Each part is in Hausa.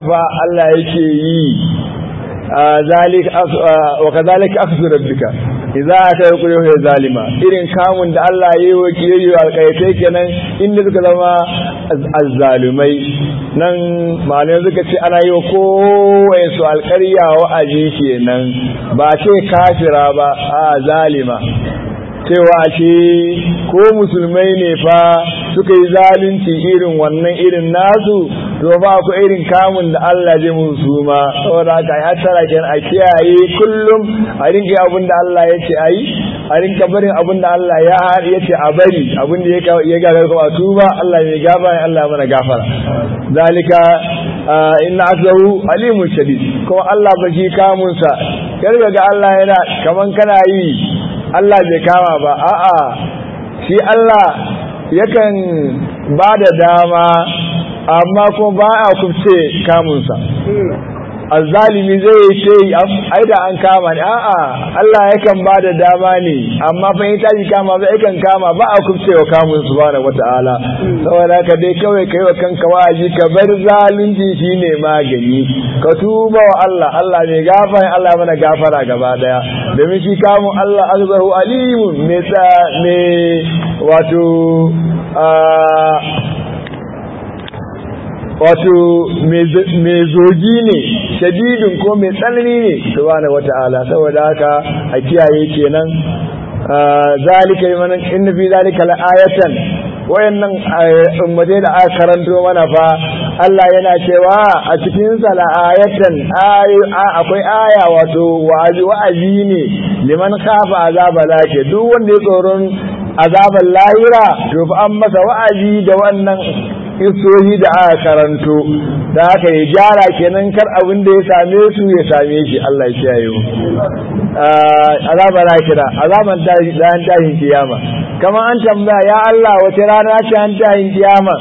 fa Allah yake yi ذلك وكذلك أخذ ربك إذا أتى يقول يا ظالما إذن كامن da Allah yayi wa kiyayi alƙaitai kenan inda suka zama azzalimai nan malamai suka ce ana yi wa kowai su alƙarya wa'azi kenan ba ce kafira ba a zalima cewa ce ko musulmai ne fa suka yi zalunci irin wannan irin nasu to ba ku irin kamun da Allah zai musu ma saboda haka ya tara ken a kiyaye kullum a rinka abin da Allah ya ce ayi a rinka barin abin da Allah ya ya ce a bari abin da ya gagar kuma tuba Allah mai gafara Allah mana gafara zalika inna azahu alimun shadid kuma Allah ba shi kamun sa karga ga Allah yana kaman kana yi Allah bai kama ba a'a shi Allah yakan ba da dama amma kuma ba a kubce kamunsa azzalimi zai ce ai da an kama ne a'a Allah yakan ba da dama ne amma fa in tashi kama ba yakan kama ba a kubce wa kamun subhanahu wata'ala saboda ka dai kawai kai wa kanka wa'azi ka bar zalunci shine magani ka tuba wa Allah Allah ne gafara Allah mana gafara gaba daya domin shi kamun Allah azzahu alimun me me wato wato mai zogi ne shadidin ko mai tsanani ne subhanahu wata'ala saboda haka a kiyaye kenan zalika liman inna fi zalika la'ayatan wayannan ummatai da aka karanto mana fa Allah yana cewa a cikin sa la'ayatan akwai aya wato wa'azi wa'azi ne liman khafa azaba lake duk wanda ya tsoron azaban lahira to fa an masa wa'azi da wannan isohi da aka karanto da aka yi gyara kenan kar abin da ya same su ya same shi Allah ya kiyaye mu azaban lahira azaban dan tashin kiyama kamar an tambaya ya Allah wace rana ce an tashin kiyama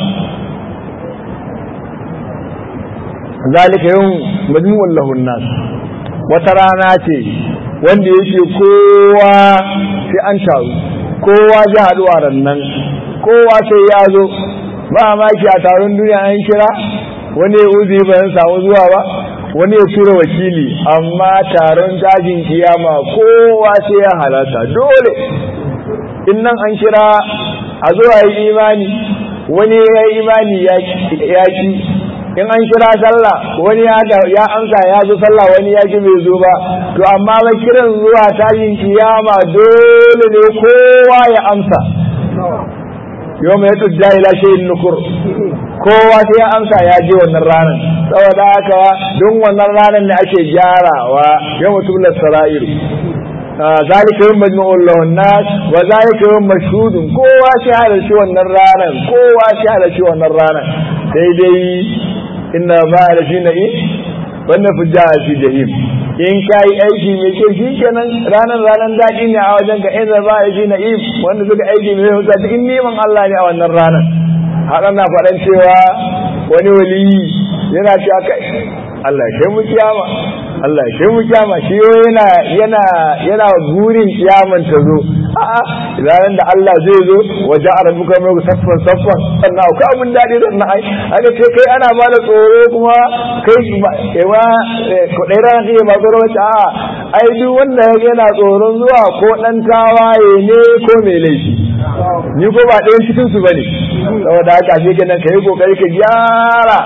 zalika yawm majmu'un lahun nas wata rana ce wanda yake kowa sai an taru kowa ji haɗuwa nan kowa sai ya zo ba maki a taron duniya an kira wani ya uzi ba samu zuwa ba wani ya tura wakili amma taron dajin kiyama kowa sai ya halarta dole in nan an kira a zo a yi imani wani ya yi imani ya ki in an kira sallah wani ya amsa ya zo sallah wani ya ki bai zo ba to amma ba kiran zuwa tashin kiyama dole ne kowa ya amsa yau mai tudda ila shayin nukur kowa sai ya amsa ya je wannan ranar saboda haka don wannan ranar ne ake gyarawa yau mutum da sara'ir zalika yin majmu'ul lahun nas wa zalika yin mashhudun kowa sai halarci wannan ranar kowa sai halarci wannan ranar sai dai inna ma da shi na'i wannan fujja fi jahim in ka yi aiki mai kyau shi kenan ranar ranar daɗi ne a wajen ka inda ba da shi na'im wanda suka aiki mai kyau cikin neman Allah ne a wannan ranar haɗa na faɗan cewa wani waliyi yana cewa kai Allah ya kai mu kiyama Allah ya kai mu kiyama shi yana yana yana gurin kiyaman ta zo a'a ranar da Allah zai zo waje a rabu kamar saffan saffan sannan akwai abin daɗi da na ai aka ce kai ana ba da tsoro kuma kai kewa kuɗai ranar kai ba tsoro wacce a'a ai duk wanda ya yana tsoron zuwa ko ɗan tawaye ne ko mai laifi ni ko ba ɗayan cikin su bane saboda haka shi kenan ka yi kokari ka gyara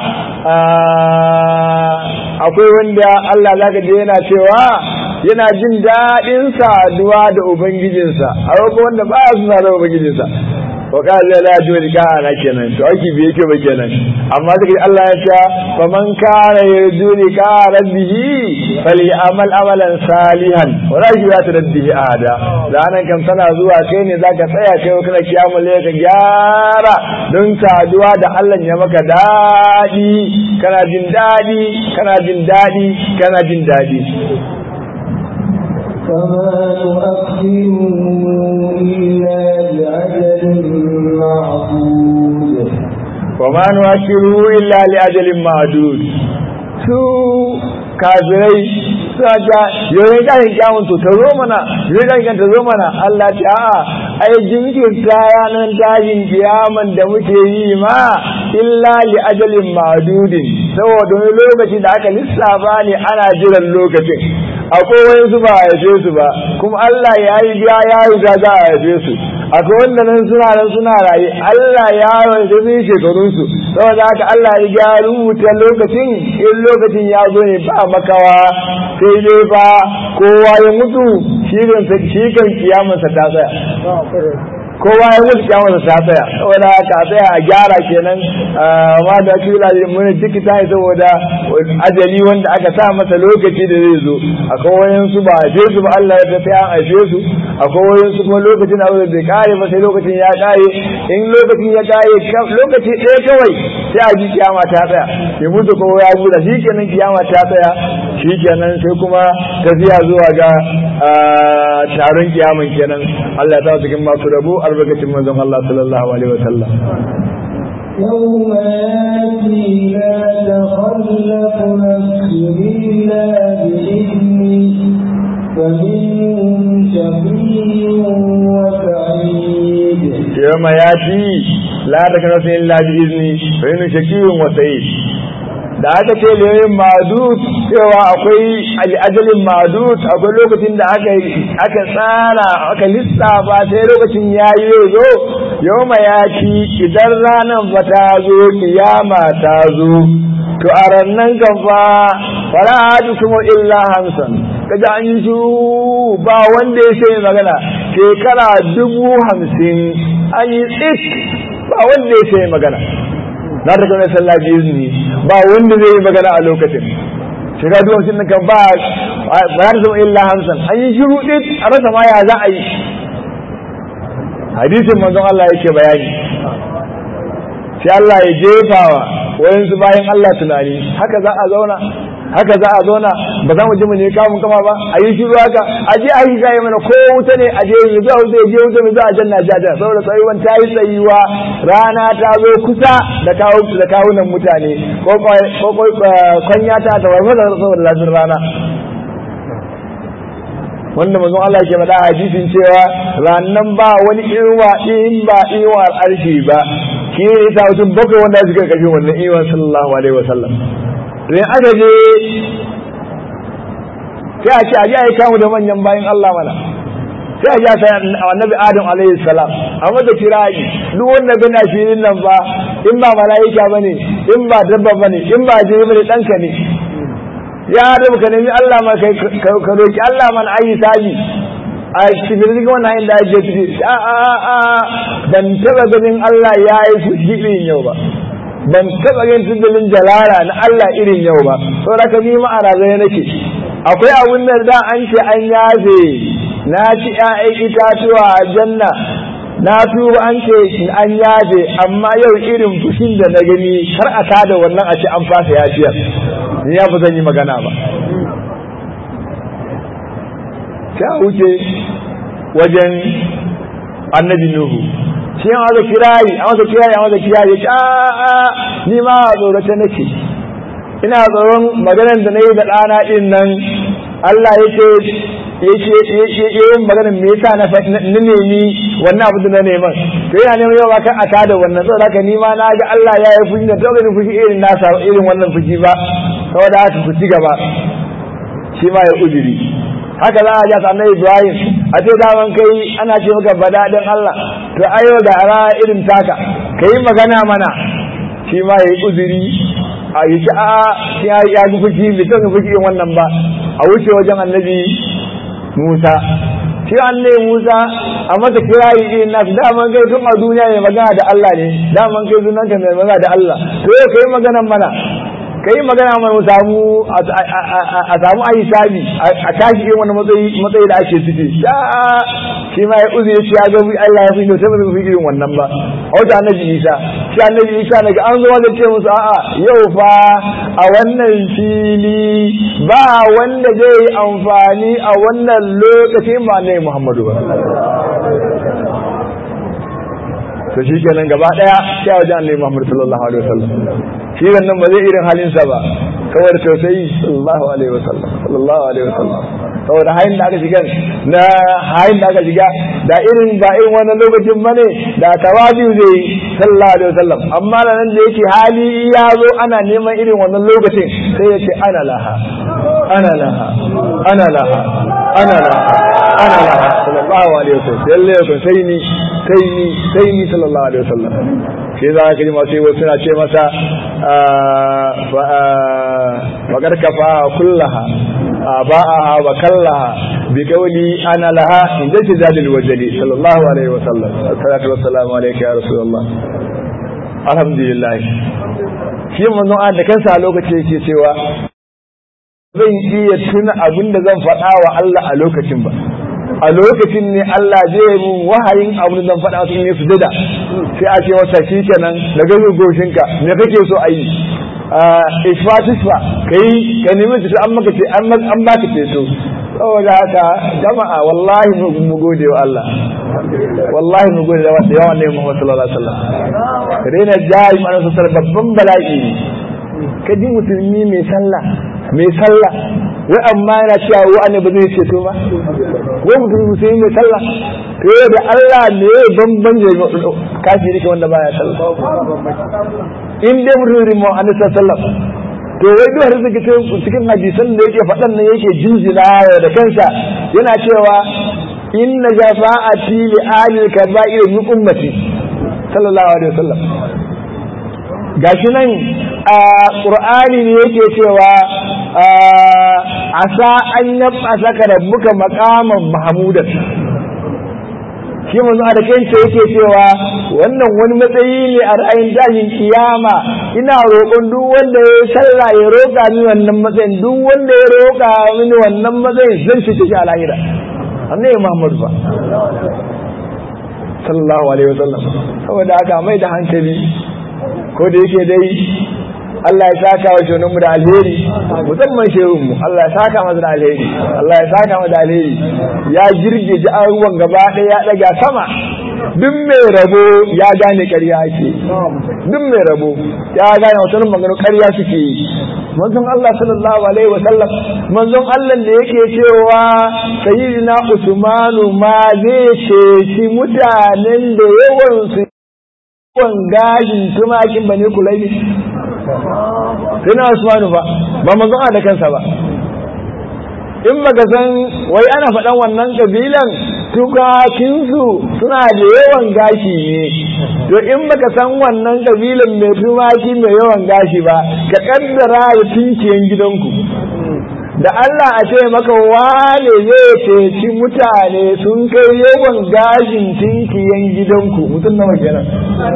akwai wanda Allah zaka je yana cewa yana jin daɗin saduwa da ubangijinsa a ko wanda ba su da ubangijinsa wa qala la yurika ana kenan to aiki bai yake ba kenan amma sai Allah ya ce fa man kana yurika rabbihi falyamal amalan salihan wa la yushrik rabbihi ahada ranan kam tana zuwa kai ne zaka tsaya kai kana kiyamul ka gyara don saduwa da Allah ya maka daɗi kana jin daɗi kana jin daɗi kana jin daɗi فما نؤخره إلا لأجل معدود وما نؤخره إلا لأجل معدود su kafirai suna ta yau ya kyawun to ta zo mana yau ya ta zo mana Allah ce a'a ai jinkirta ranar tashin kiyaman da muke yi ma illa li ajalin ma'adudin saboda wani lokaci da aka lissafa ne ana jiran lokacin akwai wani su ba a haife su ba kuma Allah ya yi biya ya riga za a haife su akwai wanda nan suna nan suna raye Allah ya rage su shekarun su saboda haka Allah ya ga rubuta lokacin in lokacin ya zo ne ba makawa sai dai fa kowa ya mutu shi kan shi kan kiyamarsa ta tsaya kowa ya mutu kyamarsa ta tsaya saboda ka tsaya a gyara kenan ma da kila mun ciki ta yi saboda ajali wanda aka sa masa lokaci da zai zo akwai wayan su ba a su ba Allah ya tafi an aife su akwai wayan su kuma lokacin da bai kare ba sai lokacin ya kare in lokacin ya kare lokaci ɗaya kawai sai a ji kiyama ta tsaya ya mutu kowa ya buɗe shi kenan kiyama ta tsaya shi kenan sai kuma tafiya zuwa ga taron kiyaman kenan Allah ya sa cikin masu rabu albarkacin manzon Allah sallallahu alaihi wa sallam يوم ياتي لا تخلف نفس إلا بإذنه فمنهم شقي وسعيد يوم ياتي لا تكلف إلا بإذنه فإنه شقي وسعيد da aka ce liyoyin madut cewa akwai al'ajalin madut akwai lokacin da aka aka tsara aka lissafa sai lokacin ya yi zo yau ya ci idan ranar ba ta zo kiyama ta zo to a rannan kan fa fara hadu kuma illa hamsin kaji an yi shuru ba wanda ya sai magana shekara dubu hamsin an yi tsit ba wanda ya sai magana na ta kawai sallah biyu izini ba wanda zai yi magana a lokacin shiga duwan sun kan ba ba za ta zama illa hamsin an yi shiru ɗin a rasa ma ya za a yi hadisin manzon Allah yake bayani sai Allah ya jefawa wayansu bayan Allah tunani haka za a zauna haka za a zauna ba za mu ji mu ne kamun kama ba a yi shiru haka a je a yi kayi mana ko wuta ne a je yi zuwa wuta ya je wuta mai zuwa janna jaja saboda tsayuwan ta yi tsayuwa rana ta zo kusa da kawo da kawunan mutane ko ko kwanya ta ta warfa da saboda lafiyar rana wanda manzon Allah ke faɗa a hadisin cewa rannan ba wani iwa in ba iwa arshi ba shi ne ta mutum bakwai wanda suka kashe wannan iwa sallallahu alaihi wasallam to in aka je sai a ce a ji a yi kamu da manyan bayan Allah mana sai a ji a sayan annabi Adam alaihi salam a mata kirayi duk wanda gana filin nan ba in ba mala'ika bane in ba dabba bane in ba jini bane ɗanka ne ya Adam ka nemi Allah ma kai ka roki Allah man ayi sabi a cikin cikin wannan hanyar da ake ciki a a a ban taba ganin Allah ya yi fushi irin yau ba ban taba ganin tudulin jalala na Allah irin yau ba saboda ka ni ma a razana nake akwai abun da da an ce an yafe na ci ƴaƴan itatuwa a janna na tuba an ce an yafe amma yau irin fushin da na gani har a kada wannan a ce an fasa yafiyar ni ya fi zan yi magana ba sai a wuce wajen annabi nuhu shi an wata kirayi an wata kirayi an wata kirayi ya a ni ma a tsorata nake ina tsoron maganar da na yi da ɗana ɗin nan Allah ya ce yake yin maganar me yasa na nemi wannan abu da na neman to yana neman yau kan a tada wannan saboda haka ni ma na ga Allah ya yi fushi da to gani fushi irin nasa irin wannan fushi ba saboda haka ku ci gaba shi ma ya ujiri haka za a ja annabi Ibrahim a ce daman kai ana ce maka bada dan Allah to ayo da ara irin taka kai magana mana shi ma ya yi uzuri a yi ci a ya ya ga fushi bai san fushi irin wannan ba a wuce wajen annabi Musa shi annabi Musa a mata kirayi irin nasu daman kai tun a duniya mai magana da Allah ne daman kai sunanka mai magana da Allah to yau kai maganan mana kai magana mana samu a samu a hisabi a tashi irin wani matsayi da ake ciki shi ma ya uzu ya ce ya ga Allah ya fi kyauta ba zai fi irin wannan ba a wata annabi Isa shi annabi Isa daga an zo wanda ce musu a'a yau fa a wannan fili ba wanda zai yi amfani a wannan lokacin ba ne Muhammadu ba to shi kenan gaba daya sai wajen annabi Muhammad sallallahu alaihi wasallam shi wannan ba zai irin halinsa ba saboda tausayi sallallahu alaihi wasallam sallallahu alaihi wasallam saboda hayin da aka shiga na hayin da aka shiga da irin ba irin wannan lokacin bane da tawabi zai sallallahu alaihi wasallam amma nan da yake hali ya zo ana neman irin wannan lokacin sai ya ce ana laha ana laha ana laha ana laha ana laha sallallahu alaihi wasallam lalle ko sai ni sai ni sai ni sallallahu alaihi wasallam sai za ka ji masu yi suna ce masa faƙar kafa kullaha ba'aha wa kallaha bi kauli ana laha in da ce zadil wajali sallallahu alaihi wasallam salatu wassalamu alayka ya rasulullah alhamdulillah shi manzon Allah da kansa a lokacin yake cewa zan iya tuna abin da zan faɗa wa Allah a lokacin ba a lokacin ne Allah zai mun wahayin abin da zan faɗa su in yi sujada sai a ce masa shi kenan daga goshinka me kake so a yi ishfatisfa kai ka nemi ceto an maka ce an baka ceto saboda haka jama'a wallahi mu gode wa Allah wallahi mu gode da yawan ne Muhammad sallallahu alaihi wasallam rena jari mana sosai babban bala'i ka ji musulmi mai sallah mai sallah wai amma yana cewa wa'anda ba zai ceto ba wai musulmi musulmi mai sallah to da Allah ne bamban da kafiri ke wanda baya sallah in dai mutum mu annabi sallallahu to wai duk har zai cikin hadisan da yake faɗan nan yake jinjina da kansa yana cewa inna jafa'ati li ali kaba'ir min ummati sallallahu alaihi wasallam gashi nan a qur'ani ne yake cewa asa an yabba saka rabbuka maqaman mahmudan shi manzo da kanta yake cewa wannan wani matsayi ne a ra'ayin tashin kiyama ina roƙon duk wanda ya sallah ya roƙa ni wannan matsayin duk wanda ya roƙa mini wannan matsayin zan cike shi a lahira annabi Muhammad fa sallallahu alaihi wasallam saboda haka mai da hankali ko da yake dai Allah ya saka wa shunanmu da alheri musamman shehunmu Allah ya saka masa da alheri Allah ya saka masa da alheri ya girgije an ruwan gaba ɗaya ya ɗaga sama duk mai rabo ya gane ƙarya ake duk mai rabo ya gane wata magana ƙarya suke yi manzon Allah sallallahu alaihi wa sallam manzon Allah da yake cewa sayyidina Usmanu ma zai ceci mutanen da yawan su yawan gashin tumakin bane kulai sai na Usmanu ba ba manzon da kansa ba in baka san wai ana faɗan wannan kabilan tukakinsu suna da yawan gashi ne to in baka san wannan kabilan mai tumaki mai yawan gashi ba ka kaddara da tinkiyan gidanku da Allah a ce maka wane zai ceci mutane sun kai yawan gashin tinkiyan gidanku mutum nawa kenan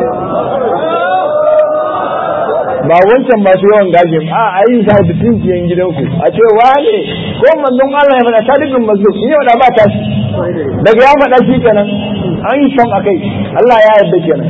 ba wancan masu yawan gashin a a yi sa da tinkiyan gidanku a ce wane ko manzon Allah ya faɗa talibin mazlum in yau da ba ta shi daga ya faɗa shi kenan an yi son akai Allah ya yarda kenan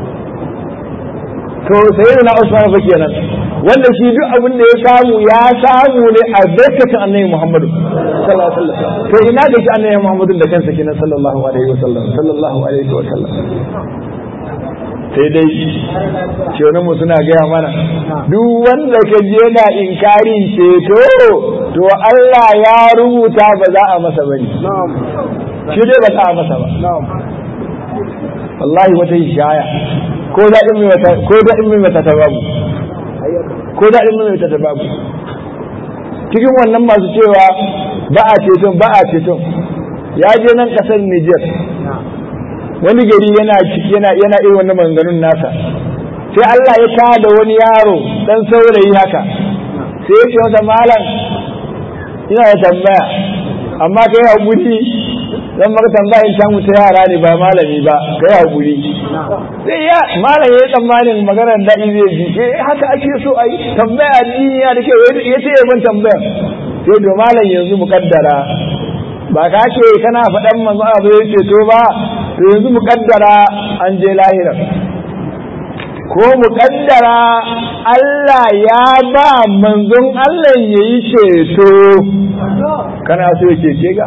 to sai da na Usman fa kenan wanda shi duk abin da ya samu ya samu ne a barkatun annabi Muhammadu sallallahu alaihi wasallam to ina ga shi annabi Muhammadu da kansa kenan sallallahu alaihi wasallam sallallahu alaihi wasallam sai dai mu suna gaya mana duk wanda ka je yana inkarin ceto to Allah ya rubuta ba za a masa bane shi dai ba za a masa ba wallahi wata hishaya ko da in mai ko da in mai ta babu ko da in mai ta babu cikin wannan masu cewa ba a ceton ba a ceton ya je nan kasar Niger wani gari yana yana yana irin wannan maganganun nasa sai Allah ya tada wani yaro dan saurayi haka sai ya ce masa malam ina da tambaya amma kai hakuri dan maka tambaya in samu ta yara ne ba malami ba kai hakuri sai ya malam ya tsammanin maganar daɗi zai ji eh haka ake so a yi tambaya addini ya da kyau ya ce ya ban tambaya sai da malam yanzu mukaddara ba ka ce kana faɗan manzo abu ya ce to ba to yanzu muƙaddara an je lahira ko muƙaddara Allah ya ba manzon Allah ya yi ceto kana so ya cece ga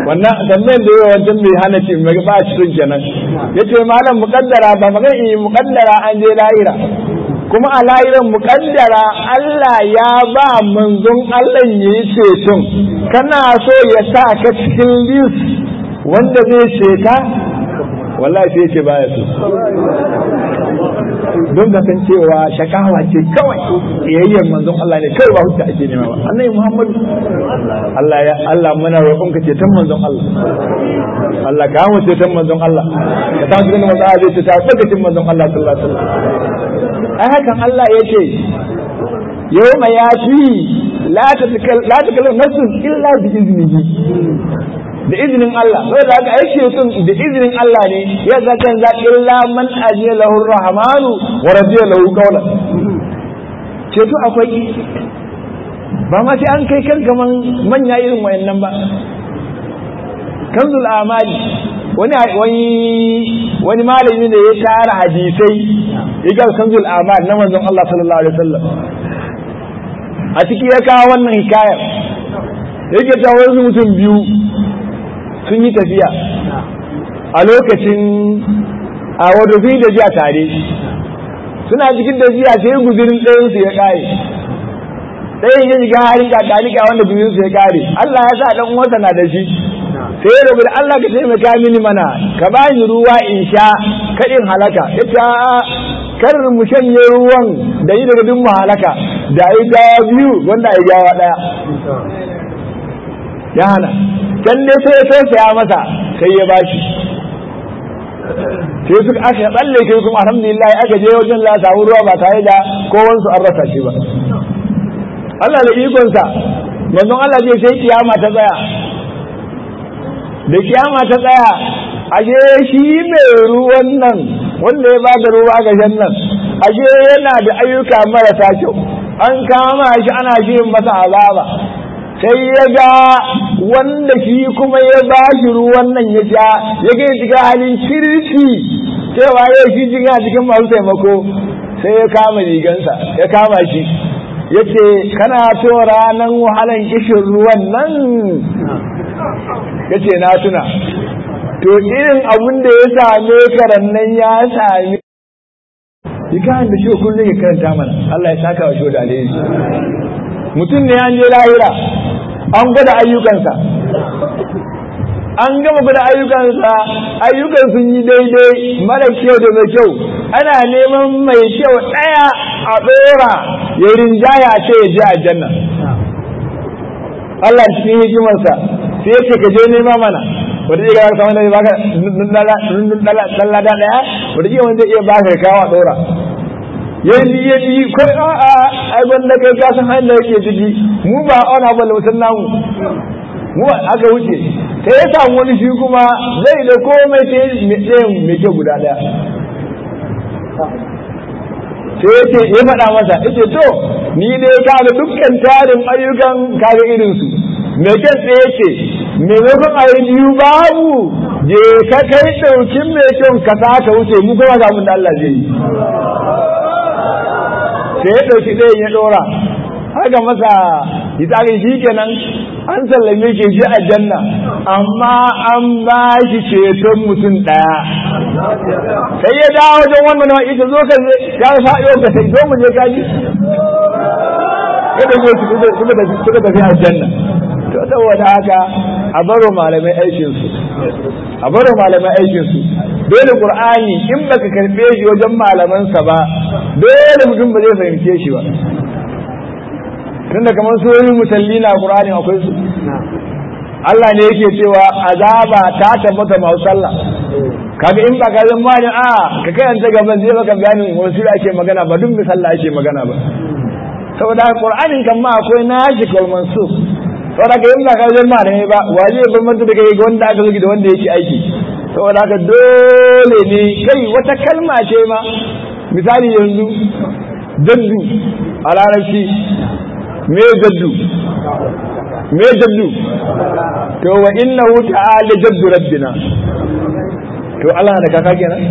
wannan tambayan da yawa wancan mai hana ce mai ba shi sun kenan yace malam muqaddara ba magan yi muqaddara an je lahira kuma a lahiran muqaddara Allah ya ba manzon Allah yayi ceton kana so ya sa ka cikin list wanda zai ceta wallahi sai ce baya so don ga san cewa shakawa ce kawai yayyar manzon Allah ne kai ba hujja ake nema ba annabi Muhammad Allah ya Allah muna roƙon ka ceton manzon Allah Allah ka mu ceton manzon Allah ka ta cikin manzon Allah zai ta tsakacin manzon Allah sallallahu alaihi wasallam ai hakan Allah yace yawma yati la tatakal la takallam nafsun illa bi iznihi da izinin Allah sai da aka aike sun da izinin Allah ne ya zakan za illa man ajiya lahu rahmanu wa radiya lahu qawla ceto akwai ba ma sai an kai kan gaman manya irin wayannan ba kanzul amali wani wani wani malami ne ya tara hadisai ya ga kanzul amal na manzon Allah sallallahu alaihi wasallam a ciki ya kawo wannan hikayar yake ta wasu mutum biyu sun yi tafiya a lokacin a wadofi da jiya tare suna cikin da jiya sai guzurin ɗayansu ya ƙare ɗayan ya shiga harin kakalika wanda guzurinsu ya ƙare Allah ya sa ɗan uwansa na da shi sai ya da Allah ka taimaka mini mana ka ba ni ruwa in sha kaɗin halaka ya ce kar mu shanye ruwan da yi daga duk mu halaka da yi gawa biyu wanda a yi gawa ɗaya ya hana can ne sai ya tausaya masa sai ya bashi sai suka aka tsalle kai kuma alhamdulillah aka je wajen la samu ruwa ba tare da kowansu an rasa shi ba Allah da ikonsa manzon Allah zai sai kiyama ta tsaya da kiyama ta tsaya aje shi mai ruwan nan wanda ya bada ruwa ga nan aje yana da ayyuka marasa kyau an kama shi ana shi masa azaba sai ya ga wanda shi kuma ya ba shi ruwan nan ya sha ya ga shiga halin kirki cewa ya shi jiga cikin masu taimako sai ya kama rigansa ya kama shi ya ce kana so ranar wahalan kishin ruwan nan ya ce na tuna to irin abin da ya same karan nan ya sami Ikahan da shi kullum ya karanta mana Allah ya saka wa shi da alheri mutum ne an je lahira an gwada ayyukansa an gama gwada ayyukansa ayyukan sun yi daidai mara kyau da mai kyau ana neman mai kyau ɗaya a ɗora ya rinjaya ce ya ji aljanna Allah cikin hikimarsa sai ya ce ka je nema mana wata iya gaba kamar da baka dallada ɗaya wata iya wanda iya baka kawo a ɗora yanzu ya yi ko a'a ai wanda kai ka san hanyar da yake ciki mu ba ona ba lautan namu mu aka wuce sai ya samu wani shi kuma zai da komai sai ɗayan mai kyau guda ɗaya sai ya ce ya faɗa masa ya ce to ni dai ka ga dukkan tarin ayyukan kaga irinsu mai kyan tsaye ce maimakon a yi biyu babu je ka kai ɗaukin mai kyan ka sa ka wuce mu kuma ga mun da Allah zai yi sai ya ɗauki ɗayan ya ɗora haka masa hitsarin shi kenan an sallame ke shi a janna amma an ba shi ceton mutum ɗaya sai ya dawo wajen wannan na ita zo ka ya sa yau ka sai zo mu je kaji ya ɗauke su suka tafi a janna to saboda haka a baro malamai aikinsu a baro malamai aikinsu dole qur'ani in baka karbe shi wajen malamansa ba dole mutum ba zai fahimce shi ba tunda kamar surorin musalli na qur'ani akwai su Allah ne yake cewa azaba ta tabbata masu sallah kaga in ba ka zan mani a ka karanta gaban zai baka bayanin wasu ake magana ba duk misalla ake magana ba saboda qur'anin kan ma akwai nashi kal mansuf saboda ka in ba ka zan mani ba wa zai bambanta da kai ga wanda aka zuki da wanda yake aiki saboda haka dole ne kai wata kalma ce ma misali yanzu jaddu a larabci me jaddu me jaddu to wa innahu ta'ala jaddu rabbina to Allah da kaka kenan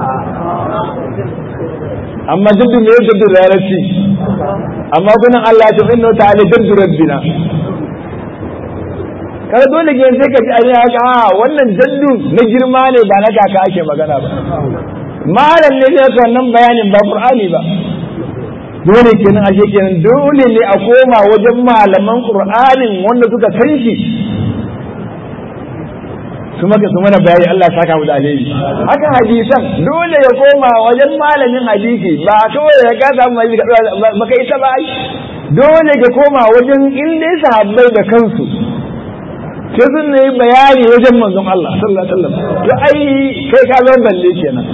amma jaddu me jaddu larabci amma kunan Allah to innahu ta'ala jaddu rabbina kada dole ke sai ka ji a haka a wannan jaddu na girma ne ba na kaka ake magana ba malam ne zai ka wannan bayanin ba qur'ani ba dole kenan ashe kenan dole ne a koma wajen malaman qur'anin wanda suka san shi su maka su mana bayani Allah saka mu da alheri haka hadisan dole ya koma wajen malamin hadisi ba kawai ya ka samu hadisi ba kai ta ba dole ka koma wajen inda sahabbai da kansu sai sun yi bayani wajen manzon Allah sallallahu alaihi wasallam to ai kai ka zan balle kenan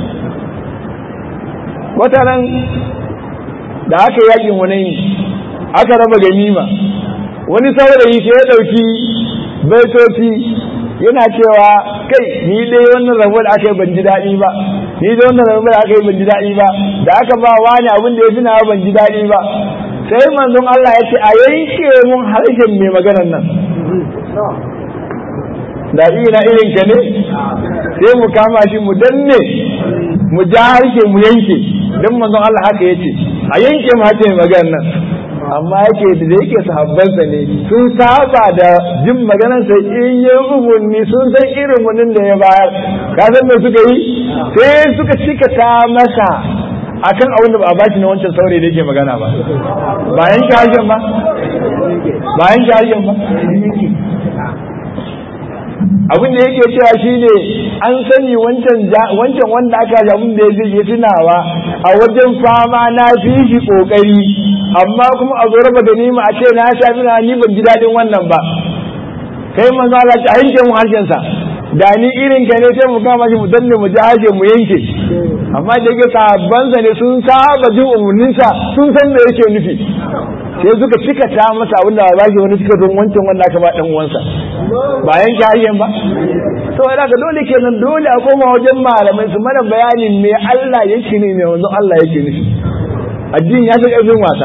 wata nan da aka yakin wani aka raba ganima wani saurayi sai ya dauki baitoci yana cewa kai ni dai wannan rabo da aka yi ban ji daɗi ba ni dai wannan rabo da aka yi ban ji daɗi ba da aka ba wani abin da ya fi nawa ban ji daɗi ba sai manzon Allah ya ce a yanke mun harshen mai maganar nan da ina irin ka ne sai mu kama shi mu danne mu ja harshe mu yanke don manzon Allah haka yace a yanke mu harshe maganar nan amma yake da yake sahabbansa ne sun saba da jin maganarsa in yi umarni sun san irin wannan da ya bayar ka san me suka yi sai suka cika ta masa akan abin da ba a bashi na wancan saurayi da yake magana ba bayan ki harshen ba bayan ki harshen ba abin da yake cewa shine an sani wancan wancan wanda aka ji abin da ya yi tunawa a wajen fama na fi shi kokari amma kuma a zo raba ganima a ce na sha na ni ban ji dadin wannan ba kai manzo Allah ta yanke mu harshen sa da ni irin ka ne sai mu kama shi mu danne mu jaje mu yanke amma da yake sabban sa ne sun saba jin umurnin sa sun san me yake nufi sai suka cika ta masa abin da ba shi wani suka don wancan wanda aka ba dan uwansa ba yanke harshen ba saboda ka dole kenan dole a koma wajen malamai su mana bayanin me Allah yake ne me wanzu Allah yake nufi addini ya fi ƙarfin wasa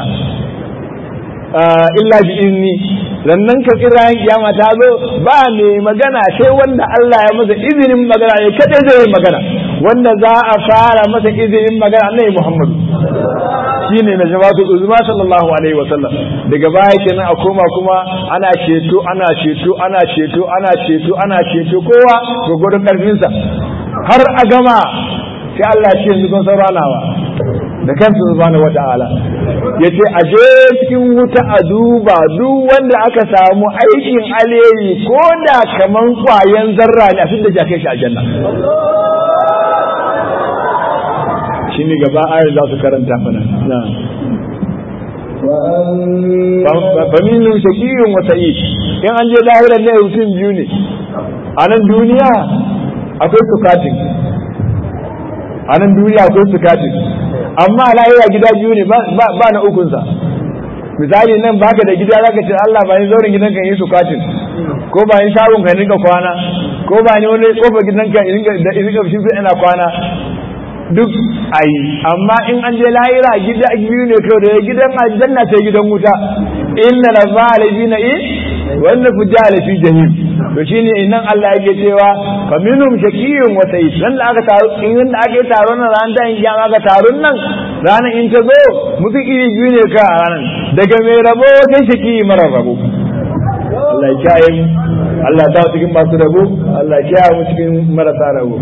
illa bi inni sannan ka kira kiyama ta zo ba mai magana sai wanda Allah ya masa izinin magana ne kadai zai yi magana wanda za a fara masa izinin magana annabi Muhammad shine na jama'atu uzma sallallahu alaihi wa sallam daga baya kenan a koma kuma ana ceto ana ceto ana ceto ana ceto ana ceto kowa gurgurun karfinsa har a gama sai Allah ya ce yanzu kun sauranawa da kansu subhanahu wata'ala yace a je cikin wuta a duba duk wanda aka samu aikin alheri ko da kaman kwayan zarra ne a fitar da kai shi aljanna shine gaba ayar za su karanta mana faminin shakiyun wa sa'id in an je lahirar ne mutum biyu ne a nan duniya akwai tukatin a nan duniya akwai tukatin amma lahira gida biyu ne ba na ukunsa misali nan baka da gida zaka ce Allah ba ni zaurin gidan kan yi tukatin ko ba ni shagon ka rinka kwana ko ba ni wani kofar gidan kan da rinka shi ina kwana duk ayi amma in an je lahira gida biyu ne kawai da gidan aljanna sai gidan wuta inna la zalina in wanda fujala fi jahim to shine nan Allah yake cewa fa minhum shakiyyun wa sa'id dan da aka taro in da aka taro nan ran da in aka taron nan ranan in ta zo mutu iri biyu ne ka ranan daga mai rabo sai shaki mara rabo Allah ya kiyaye mu Allah ta cikin masu rabo Allah ya kiyaye mu cikin marasa rabo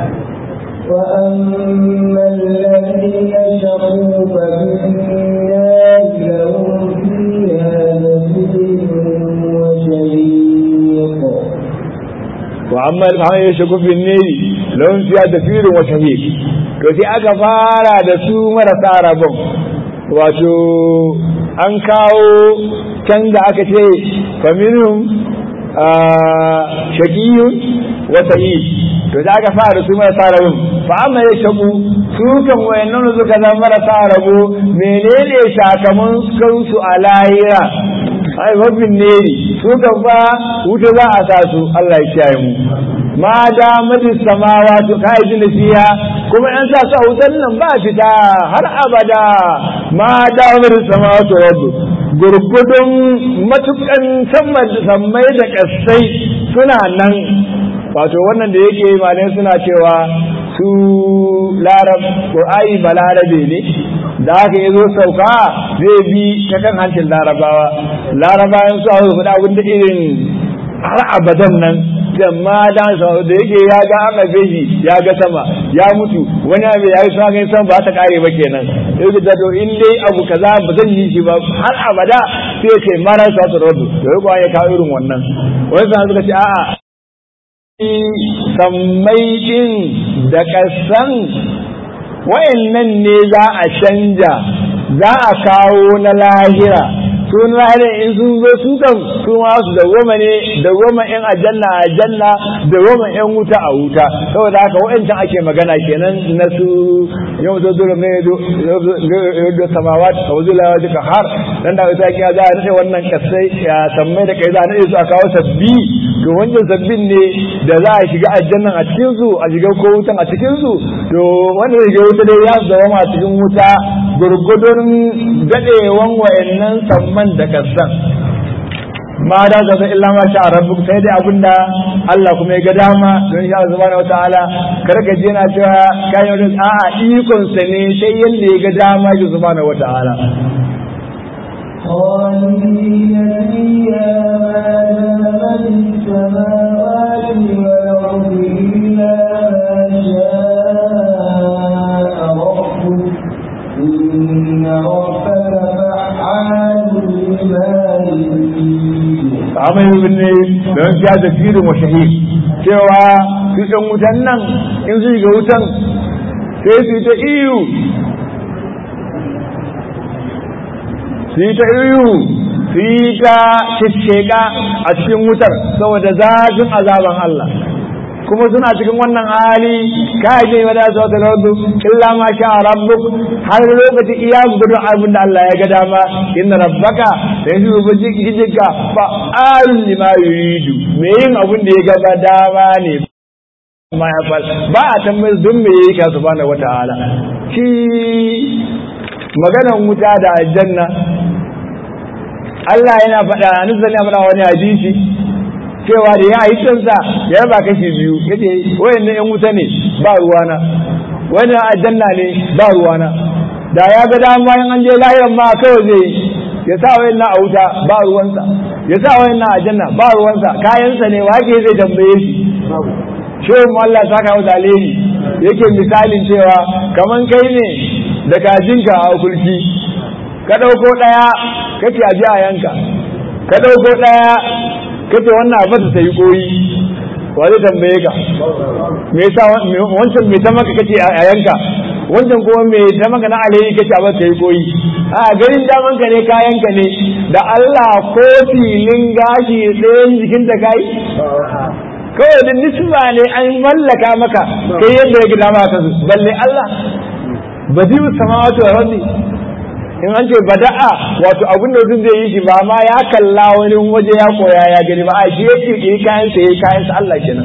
وأما الذين شقوا ففي النار لهم فيها نصيب وشهيق وأما الذين يشقوا في النار لهم فيها دفير وشهيق to sai aka fara da su marasa rabon wato an kawo can da aka ce faminum shakiyun wa sa'id to da aka fara su marasa rabon fa amma ya shaku su kan wayannan suka zama marasa rabo menene sakamakon su a lahira ai mabin ne su kan fa wuta za a sa su Allah ya kiyaye mu ma da madis samawa to kai jin fiya kuma an sa su a wutan nan ba fita har abada ma da madis samawa to rabbu gurgudun matukan sammai da kasai suna nan wato wannan da yake malai suna cewa su larab qur'ani balarabe ne da haka ya zo sauka zai bi ta kan hancin larabawa larabawan su hau faɗa abin da irin har abadan nan da ma da da yake ya ga an abe shi ya ga sama ya mutu wani abu ya yi sa ga sama ba ta kare ba kenan sai da to in dai abu kaza ba zan yi shi ba har abada sai ce mara sa ta rabu to yau ya kawo irin wannan wani sa suka ce a'a sammai din da kasan wayannan ne za a canja za a kawo na lahira sun lahira in sun zo su kan su ma su da goma ne da goma yan aljanna a aljanna da goma yan wuta a wuta saboda haka wayancan ake magana kenan na su yau zo dole ne da samawat a wajen lawa duka har dan da wata kiya za a rike wannan kasai ya sammai da kai za a rike su a kawo sabbi to wancan sabbin ne da za a shiga aljannan a cikin su a shiga ko wutan a cikin su to wanda zai shiga wuta dai ya zama a cikin wuta gurgudun dadewan wayannan samman da kasan ma da ka san illa ma sha rabbuk sai dai abinda Allah kuma ya ga dama don sha subhanahu wataala kar ka je na cewa kai wani a'a ikon sa ne sai yanda ya ga dama shi subhanahu wataala خالدين فيها ما دامت السماوات والأرض إلا ما شاء ربك إن ربك فعال لما يريد amai ne don ya da firin wa shahid cewa su ɗan wutan nan in su ga wutan sai su yi ta iyo su yi ta iyo su yi ta shisheka a cikin wutar saboda zafin azaban Allah kuma suna cikin wannan hali kai ne wada sau da rabbu illa ma sha rabbuk har lokaci iya gudun abin da Allah ya ga dama inna rabbaka da yanzu rubuci hijika fa alul lima yuridu me yin abin da ya ga dama ne ma ya fal ba a tambayar dun me yayi ka subhanahu wataala shi maganan wuta da aljanna Allah yana faɗa annabi yana faɗa wani hadisi cewa da ya yi kansa ya raba kashi biyu yace wayannan yan wuta ne ba ruwana wannan aljanna ne ba ruwana da ya ga dama in an je lahiran ma kawai zai ya sa wayannan a wuta ba ruwansa ya sa wayannan aljanna ba ruwansa kayansa ne wake zai tambaye shi shehu Allah ta kawo da alheri yake misalin cewa kaman kai ne da kajinka a kulki ka ɗauko ɗaya kace a ji a yanka ka ɗauko ɗaya kace wannan abu ta yi koyi wa zai tambaye ka me yasa wancan me ta maka kace a yanka wancan kuma me ta maka na alheri kace abu ta yi koyi a garin daman ka ne kayan ka ne da Allah ko filin gashi tsayen jikin ta kai kawai da nisba ne an mallaka maka kai yadda ya gida maka balle Allah badiu samawati wa rabbi in an ce bada'a wato abin da mutum zai yi shi ba ma ya kalla wani waje ya koya ya gani ba a shi ya kirkiri kayan sa yayi kayan sa Allah kenan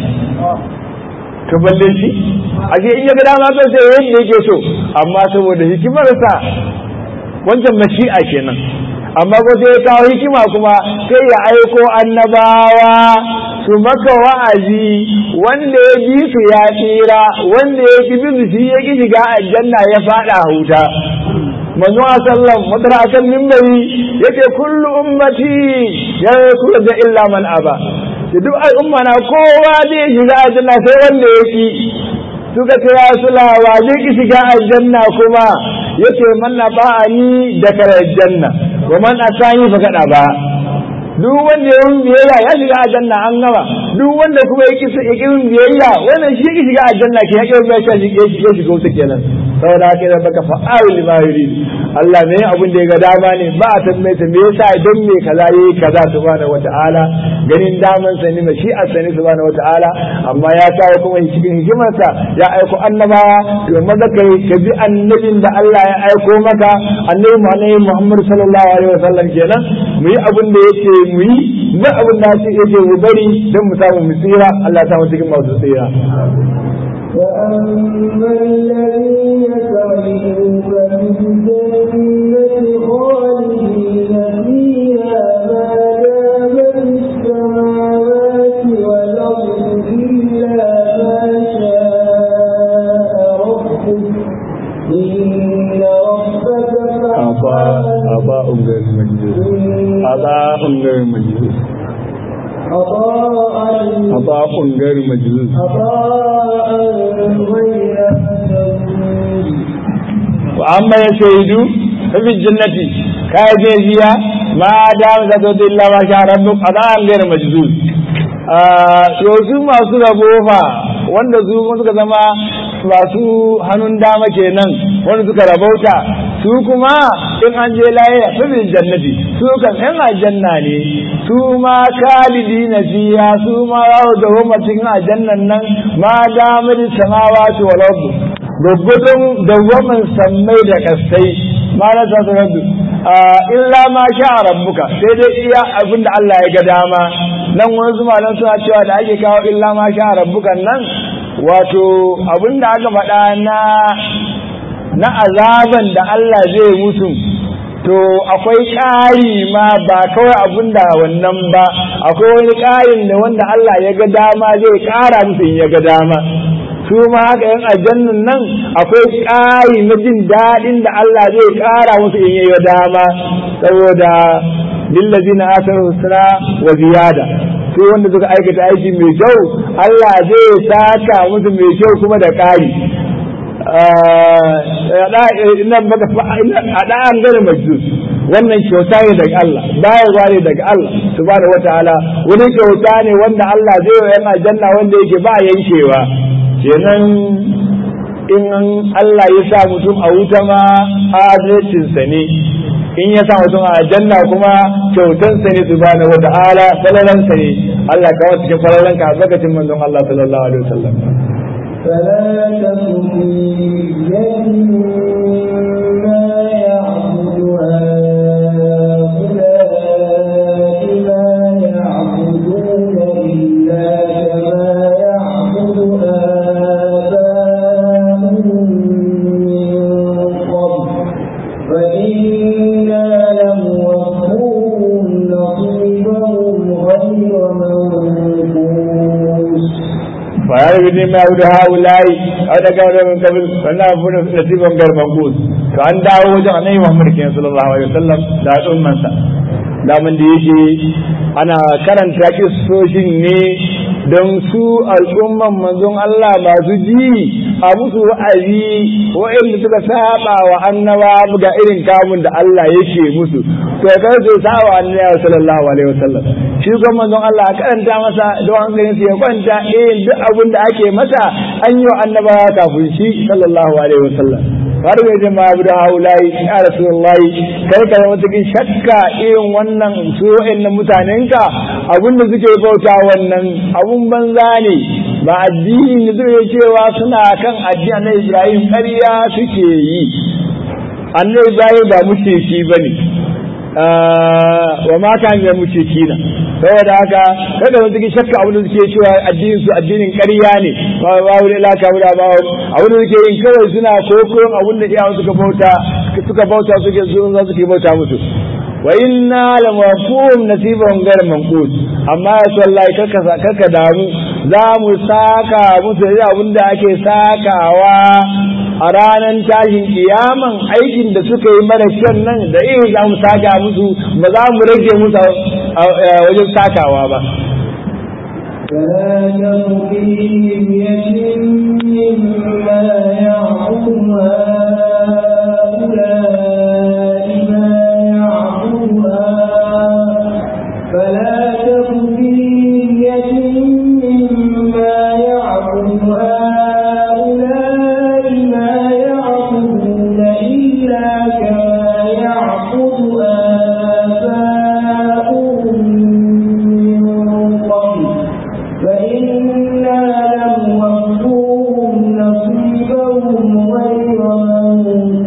to balle shi a shi in ya ga dama kan sai yadda yake so amma saboda hikimar sa wancan mashi'a kenan amma ko sai ya kawo hikima kuma sai ya aiko annabawa su maka wa'azi wanda ya bi su ya tsira wanda ya ki bi su shi ya ki shiga aljanna ya fada huta manzo sallam madara akan mimbari yace kullu ummati ya kula da illa man aba da duk al'umma na kowa zai shiga aljanna sai wanda ya ki suka ce ya sulawa zai ki shiga aljanna kuma yace man naba'ani da kare aljanna wa man asani fa kada ba duk wanda ya yi biyayya ya shiga aljanna an gama duk wanda kuma ya ki yin biyayya wannan shi ki shiga aljanna ke ya ki biyayya shi ya shiga wuta kenan saboda haka da baka fa'alu lima yurid Allah ne abin da ya ga dama ne ba a tambaye ta me yasa idan me kaza yayi kaza subhanahu wata'ala ganin daman sa ne shi a sani subhanahu wata'ala amma ya kawo kuma cikin hikimarsa ya aiko annabawa to maza kai ka bi annabin da Allah ya aiko maka annabi Muhammad sallallahu alaihi wasallam kenan mu yi abin da yake mu yi ba abin da yake mu bari don mu samu mu tsira Allah ya samu cikin masu tsira وأما الذين سعدوا ففي الجنة خالدين فيها ما دامت السماوات والأرض إلا ما شاء ربك إن ربك أباء غير مجنون أباء غير مجنون عطاء ata'un gairu majzuz عطاء غير مجدود wa amma ya shaidu fi jannati ka je jiya ma da za ta illa ma sha rabbuk ata'an gairu majzuz to su masu rabo fa wanda su suka zama masu hannun dama kenan wanda suka rabauta su kuma in an je laye a fil jannati su kan yan aljanna ne su ma kalidi na fiya su ma za su dawo cikin aljannan nan ma damar samawati wal ardu gwaggwadon dawwaman sammai da kasai ma na ta rabbi illa ma sha rabbuka sai dai iya abin da Allah ya ga dama nan wani zuma nan suna cewa da ake kawo illa ma sha rabbuka nan wato abin da aka faɗa na na azaban da Allah zai musu to akwai ƙari ma ba kawai abin da wannan ba akwai wani ƙarin da wanda Allah ya ga dama zai ƙara musu in ya ga dama su ma haka yan aljannan nan akwai ƙari na jin daɗin da Allah zai ƙara musu in ya ga dama saboda lillazina asar husna wa ziyada su wanda suka aikata aiki mai kyau Allah zai saka musu mai kyau kuma da ƙari nan baka a ɗan gane majus wannan kyauta ne daga Allah bayarwa ne daga Allah subhanahu wataala wani kyauta ne wanda Allah zai wa yan aljanna wanda yake ba yankewa kenan in Allah ya sa mutum a wuta ma adalcinsa ne in ya sa mutum a aljanna kuma kyautansa ne subhanahu wataala falalansa ne Allah ka wasu cikin falalanka a lokacin manzon Allah sallallahu alaihi wasallam فلا تك في يد مما يعبد هؤلاء ما يعبدون إلا كما يعبد آباؤهم من قبل فإنا لموفوهم نصيبهم غير منقوص فهذا بني ما يعود هؤلاء أو دقاء من قبل فلا أفون نصيبا غير منقوص فأن دعوا وجه النبي محمد صلى الله عليه وسلم da al'ummansa daman da yake ana karanta kissoshin ne don su al'umman manzon Allah masu ji a musu wa'azi wa'inda suka saba wa annaba ga irin kamun da Allah yake musu to kar su saba wa annabi sallallahu alaihi wasallam shi kuma manzon Allah a karanta masa don hankalin su ya kwanta eh duk abin da ake masa an yi wa annaba kafin shi sallallahu alaihi wasallam har bai jama abu da haulayi ya rasulullahi kar ka zama cikin shakka irin wannan su wa'annan mutanenka abinda suke bauta wannan abun banza ne ba addini ne zai cewa suna kan addini na Ibrahim ƙarya suke yi annabi Ibrahim ba mushriki bane wa ma kan ya mushriki na saboda haka kada wani cikin shakka abin da suke cewa addinin su addinin ƙarya ne ba ba wani laka ba ba abin da suke yin kawai suna kokoron abin da iyawan suka bauta suka bauta suke su za su bauta musu wa inna la mafhum nasibahum ghayr manqus amma ya wallahi kaka kaka damu za mu saka musu da abin da ake sakawa a ranar tashin kiyaman aikin da suka yi mara kyan nan da irin za mu saka musu ba za mu rage musu wajen sakawa ba فلا تطيهم يد مما يعبد هؤلاء ما يعبدها فلا تطيهم يد مما يعبد هؤلاء ما يعبدون إلا كما يعبد آباؤهم من قبل فإنا لم نصيبهم غير منقوص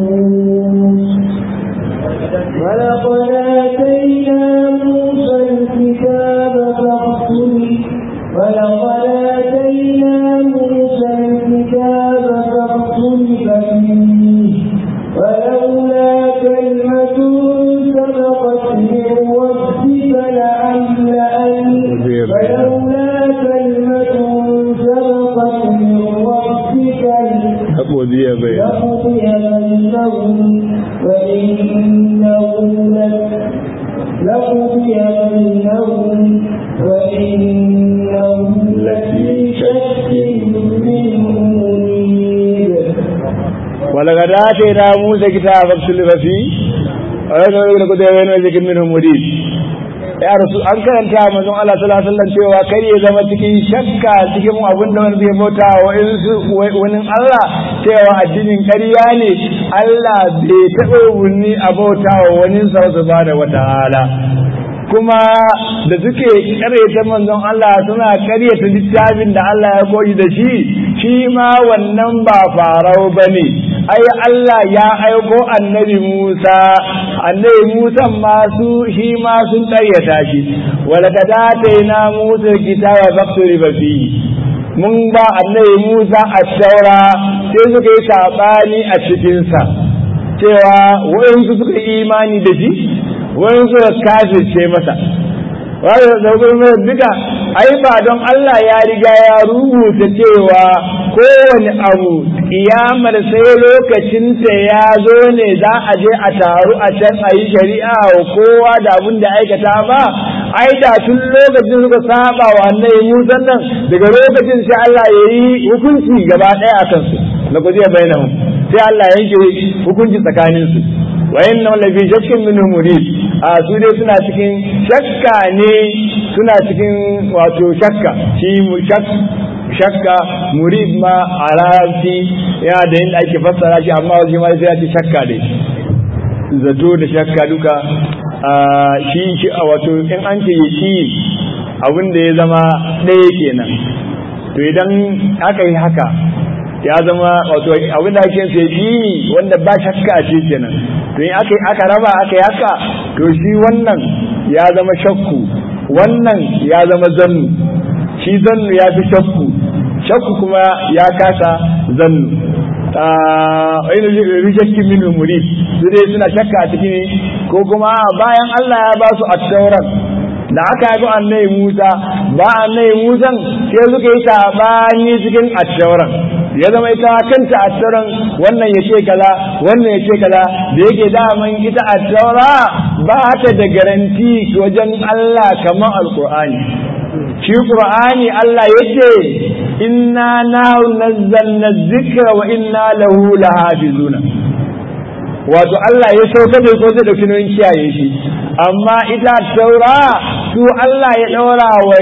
وآتينا موسى كتابا اختلف فيه ويقول لك ده وين وجهك منهم مريد ya rasu an karanta manzon Allah sallallahu alaihi wasallam cewa kai ya zama cikin shakka cikin abin da wani zai bauta wa wani Allah cewa addinin ƙarya ne Allah bai taɓa wuni a bauta wa wani sa subhanahu wataala kuma da suke karyata manzon Allah suna karyata littafin da Allah ya koyi da shi shi ma wannan ba farau bane ai Allah ya aiko annabi Musa annabi Musa ma su shi ma sun karyata shi walaqad atayna Musa kitaba fakturi fi mun ba annabi Musa at-taura sai suka yi sabani a cikin sa cewa wayansu suka yi imani da shi wani suka kafirce masa wani da mai duka ai ba don Allah ya riga ya rubuta cewa kowane abu kiyamar sai lokacinta ya zo ne za a je a taru a can a yi shari'a wa kowa da abin da aikata ba ai da tun lokacin suka saba wa annabi Musa nan daga lokacin sai Allah ya yi hukunci gaba ɗaya a kansu na kujiya bainahum sai Allah yanke hukunci tsakaninsu wa inna la fi shakkin minhu murid a su dai suna cikin shakka ne suna cikin wato shakka shi shakka murid ma a larabci yana da yin ake fassara shi amma wajen ma sai ya ce shakka dai zato da shakka duka shi shi a wato in an ce shi abin da ya zama ɗaya kenan to idan aka yi haka ya zama wato abin da ake sai dini wanda ba shakka a ce kenan to in aka aka raba aka yi haka to shi wannan ya zama shakku wannan ya zama zannu shi zannu ya fi shakku shakku kuma ya kasa zannu ainihin rishakkin min murid su dai suna shakka a ciki ne ko kuma bayan Allah ya ba su attauran da aka yi annabi Musa ba annabi Musa sai suka yi sabani cikin attauran ya zama ita kanta attauran wannan ya ce kaza wannan ya ce kaza da yake daman ita attaura ba ta da garanti wajen Allah kamar alkur'ani shi qur'ani Allah yace inna nahu nazzalna dhikra wa inna lahu lahafizuna wato Allah ya sauka da ko da dauki kiyaye shi amma ita taura su Allah ya daura wa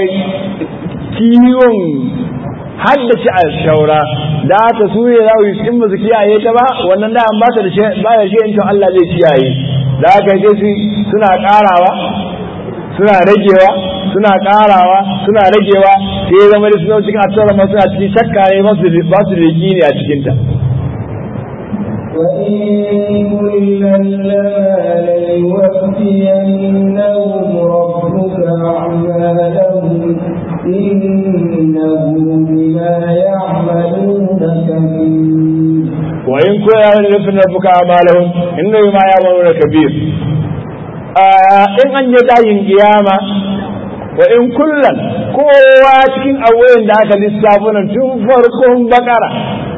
kiwon haddace a taura da ta su ne za su in ba su kiyaye ta ba wannan da ba ta da shi ba da shi in Allah zai kiyaye da haka sai suna karawa suna ragewa suna karawa suna ragewa sai zama da suna cikin attaura ma suna cikin shakka ne ba su da ne a cikinta وإن كلا لما ليوفينهم ربك أعمالهم إنه بما يعملون كبير وإن كنا لنفن ربك أعمالهم إنه بما يعملون كبير in an je dayin kiyama wa in kullan kowa cikin awoyin da aka lissafo nan tun farkon bakara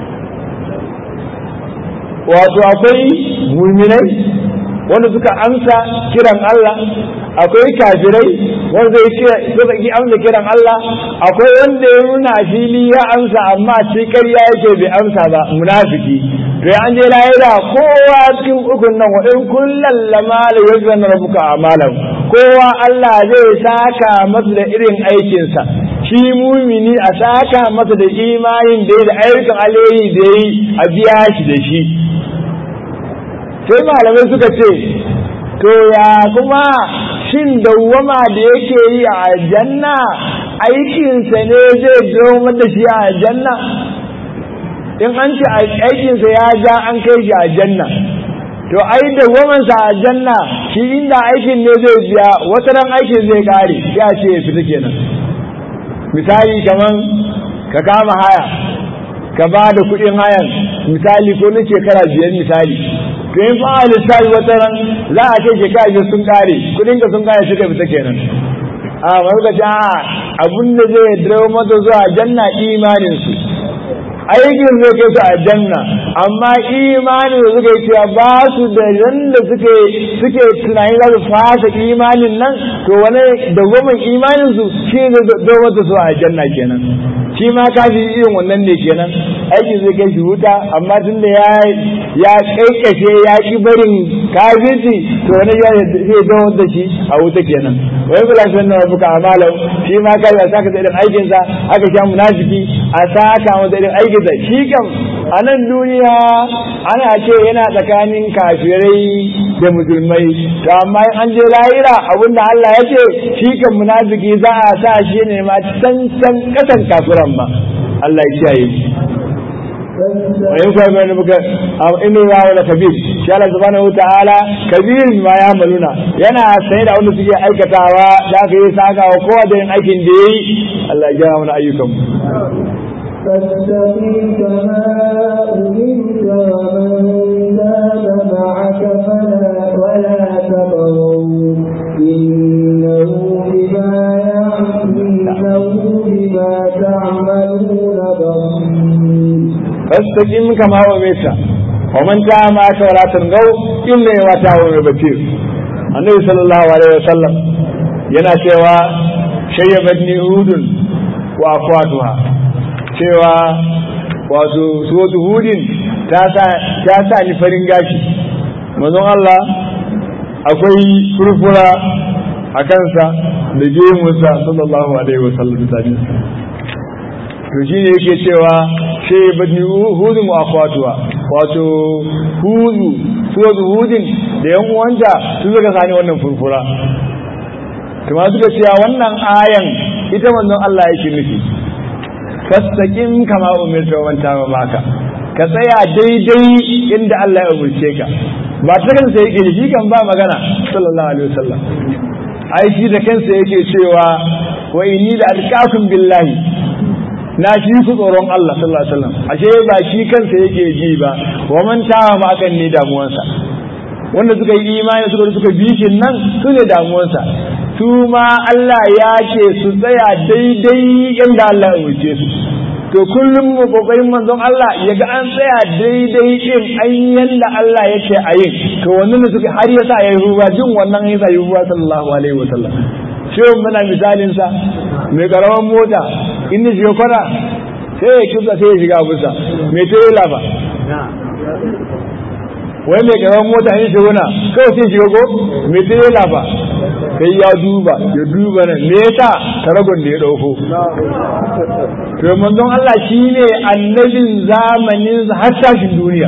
wato akwai muminai wanda suka amsa kiran Allah akwai kafirai wanda zai suka ki amsa kiran Allah akwai wanda ya nuna fili ya amsa amma ce ƙarya yake bai amsa ba munafiki to ya an je lahira kowa cikin ukun nan wa in kullal lama la yuzan rabbuka amalan kowa Allah zai saka masa da irin aikinsa shi mumini a saka masa da imanin da ya da ayyukan alheri da yi a biya shi da shi sai malamai suka ce to ya kuma shin dawwama da yake yi a aljanna aikinsa ne zai dawamar da shi a aljanna in an ce aikinsa ya ja an kai shi aljanna to ai dawwamansa a aljanna shi inda aikin ne zai biya wata ran aikin zai kare ya ce ya fita kenan misali kaman ka kama haya ka ba da kuɗin hayan misali ko na shekara biyar misali to in fa lissafi wata ran za a ce shekara biyar sun kare kuɗin ka sun kare suka fita kenan a wani ka ce a abun da zai dawo mata zuwa janna imanin su aikin zai kai su a janna amma imanin da suka yi cewa ba su da yanda suke suke tunanin za su fasa imanin nan to wani dawwamin imanin su shi ne dawo mata su a janna kenan shi ma kafi irin wannan ne kenan aikin zai kai shi wuta amma tun da ya ya kaikashe ya ki barin kafirci to wani ya zai dawo da shi a wuta kenan wai kula shi wannan rabuka amalau shi ma kai ya saka da irin aikin sa aka sha munafiki a saka masa irin aikin sa shi kam a nan duniya ana ce yana tsakanin kafirai da musulmai to amma in an je lahira abinda Allah ya ce shi kan munafiki za a sa shi ne ma can can kasan kafiran ma Allah ya kiyaye shi wa in kwa mai nuka inu ya wala kabir shi Allah subhanahu wataala kabir ma ya maluna yana sanye da wanda suke aikatawa da aka yi saka wa kowa da yin aikin da yayi Allah ya gyara mana ayyukan mu فاستقم كما أمرت ومن تاب معك فلا ولا تطغوا إنه بما إنه بما تعملون بصير فاستقم كما أمرت ومن تاب معك ولا تطغوا إنه بما تعملون بصير النبي صلى الله عليه وسلم yana cewa shayyabatni hudun wa akwatuha cewa wato suwatu hudin ta sa ni farin gashi mazan Allah akwai furfura a kansa da gemunsa sallallahu alaihi wasallam tare to shi ne yake cewa shi bani hudun wa akwatuwa wato hudu suwatu hudin da yan uwanta su suka sani wannan furfura kuma suka cewa wannan ayan ita manzon Allah yake nufi fastaqim kama umirta wa man taba maka ka tsaya daidai inda Allah ya umurce ka ba ta kansa yake shi kan ba magana sallallahu alaihi wasallam ai shi da kansa yake cewa wa inni la alqakum billahi na shi ku tsoron Allah sallallahu alaihi wasallam ashe ba shi kansa yake ji ba wa man taba ma akan ne damuwansa wanda suka yi imani suka suka bi shi nan su ne damuwansa su ma Allah ya ce su tsaya daidai yadda Allah ya wuce su to kullum mu kokarin manzon Allah ya ga an tsaya daidai din an yanda Allah ya ce a yin to wannan da suka har yasa ya yi ruwa jin wannan yasa yi ruwa sallallahu alaihi wa sallam shi muna misalin sa mai karaman mota in shi kwana sai ya kisa sai ya shiga busa mai tirela ba wai mai karamin mota yin shiguna kawai sai shiga ko mai tirela ba sai ya duba ya duba nan me yasa taragon da ya dauko to manzon Allah shine annabin zamanin har tashin duniya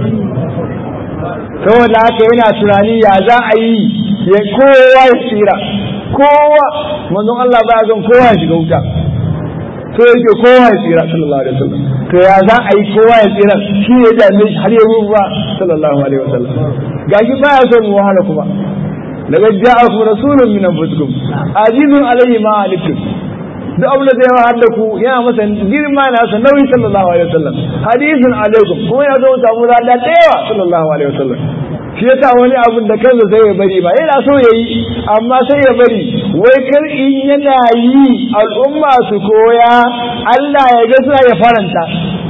saboda haka yana tunani ya za a yi ya kowa ya tsira kowa manzon Allah ba zan kowa ya shiga wuta to yake kowa ya tsira sallallahu alaihi wasallam to ya za a yi kowa ya tsira shi ne da mai har ya ruwa sallallahu alaihi wasallam gashi baya son mu wahala kuma daga ja'akum rasulun min anfusikum azizun alayhi ma alaikum duk abin da zai ma hadda ku yana masa girma na sa nauyi sallallahu alaihi wasallam hadisun alaikum kuma ya zo samu lada da yawa sallallahu alaihi wasallam shi yasa wani abun da kansa sai ya bari ba yana so ya yi amma sai ya bari wai kar in yana yi al'umma su koya Allah ya ga suna ya faranta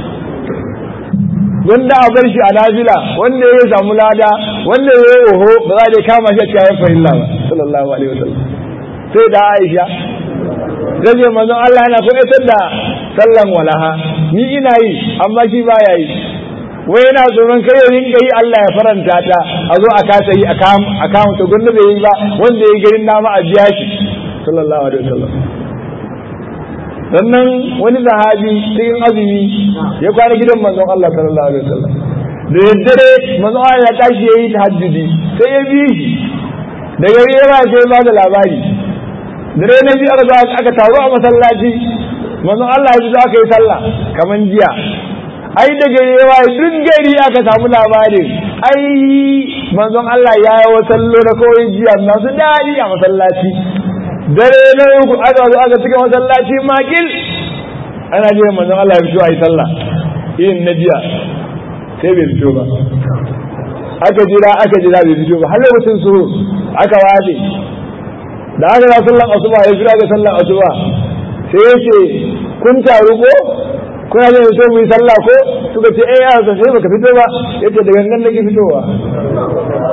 wanda a bar shi a nafila wanda ya samu lada wanda ya yi oho ba za a kama shi a cikin fahimla ba sallallahu alaihi wasallam sai da Aisha zai manzon Allah yana koyatar da sallan walaha ni ina yi amma shi baya yi wai yana tsoron kai rinka yi Allah ya faranta ta a zo a kasa yi a kama ta gwanda bai yi ba wanda ya garin nama a biya shi sallallahu alaihi wasallam sannan wani sahabi cikin azumi ya kwana gidan manzon Allah sallallahu alaihi wasallam da yaddare manzon Allah ya tashi yayi tahajjudi sai ya bi shi da gari ya ba sai ba da labari dare na biyu aka aka taru a masallaci manzon Allah ya ji aka yi sallah kaman jiya ai da gari yawa duk gari aka samu labarin ai manzon Allah ya yi wa sallo na kawai jiya masu daɗi a masallaci dare na uku aka zo aka cika masallaci makil ana jiran manzon Allah ya fito a yi sallah irin na jiya sai bai fito ba aka jira aka jira bai fito ba har lokacin su aka wade da aka za sallan asuba ya jira ga sallan asuba sai ya ce kun taru ko kuna zai fito mu yi sallah ko suka ce eh ya sai baka fito ba yace da gangan nake fitowa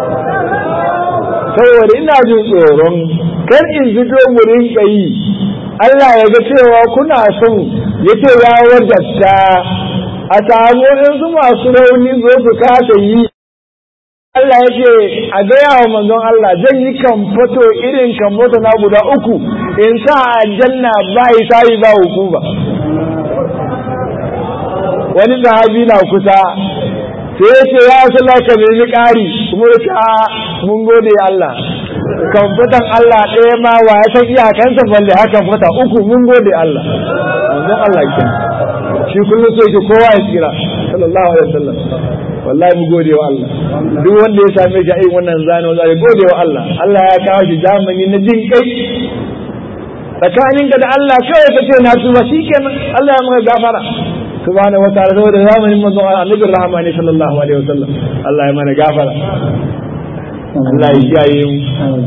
saboda ina jin tsoron kar in fito mu rinka yi Allah ya ga cewa kuna son ya ce ya wajabta a samu waɗansu masu rauni zo su kasa yi Allah ya ce a gaya wa manzon Allah zan yi kamfato irin kamfato na guda uku in sa a janna ba yi sayi ba hukuma wani sahabi na kusa sai ya ce ya sala ka nemi ƙari kuma ya ce mun gode Allah kamfatan Allah ɗaya ma wa ya san iyakansa balle haka fata uku mun gode Allah manzon Allah ke shi kullum so yake kowa ya tsira sallallahu alaihi wasallam wallahi mu gode wa Allah duk wanda ya same shi a irin wannan zane wanda ya gode wa Allah Allah ya kawo shi zamani na jin kai tsakaninka da Allah kawai kace na tuba shikenan Allah ya maka gafara subhanahu wa ta'ala saboda zamanin manzon annabi rahmani sallallahu alaihi wasallam Allah ya mana gafara Allah ya kiyaye mu